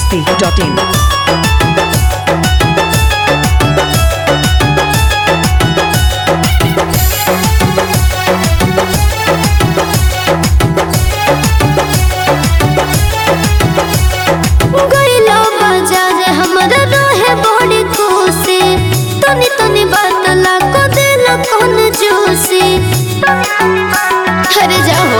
masti.in. गइलो बाजार हमरा रहे बड़ी खुशी तनी तनी बात ला को दिल कौन जूसी अरे जाओ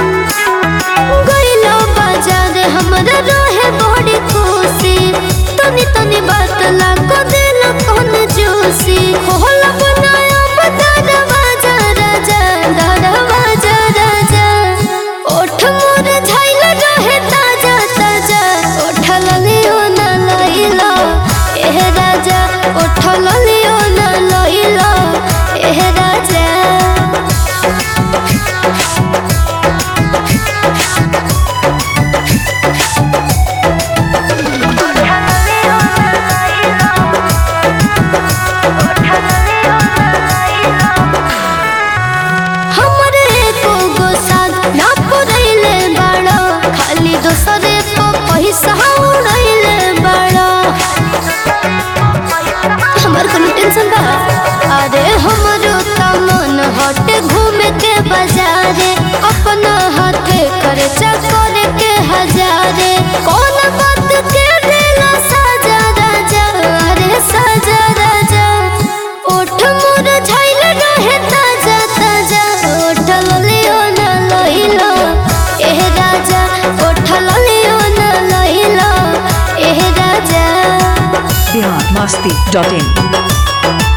गइलो बाजार हमरा रहे बड़ी खुशी तनी तनी बात ला को दिल कौन जूसी होला बनाया बता दरवाजा राजा दरवाजा राजा ओठ मोर झाइल रहे ताजा ताजा ओठल लियो ना लइलो एह राजा ओठल लियो ना लइलो एह राजा हमरे एको गो साथ ना पुरैले बाड़ो खाली दोसरे को पैसा उड़ैले बाड़ो हमर कोनो टेंशन बा अरे हमरो त मन हटे घूमे के बाजारे अपना हाथे खर्चा करे के हजारे कौन बात के देला साजा राजा अरे साजा राजा ओठ मोर झाइल रहे ताजा ताजा ओठल लियो ना लइलो एह राजा ओठल लियो ना लइलो एह राजा Bihar masti.in.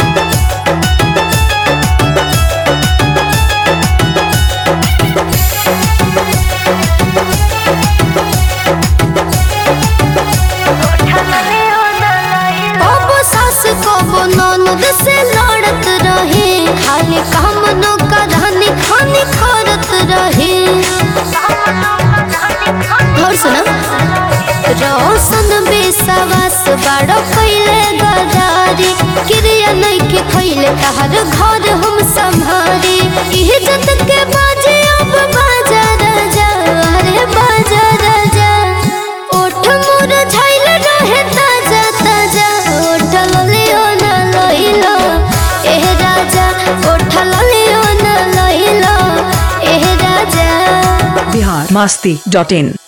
कबो सास कबो ननद से लड़त रहे खाली काम नो कहानी खानी करत रहे और सुना रोशन बेसवास बड़ो कैले गदारी क्रिया नहीं के खैले तहर घर हम संभारी इज्जत के बाजे अब बाजा राजा अरे बाजा राजा ओठ मोर झाइल रहे ताजा ताजा ओठल लियो ना लइलो एह राजा ओठल लियो ना लइलो एह राजा Bihar masti.in.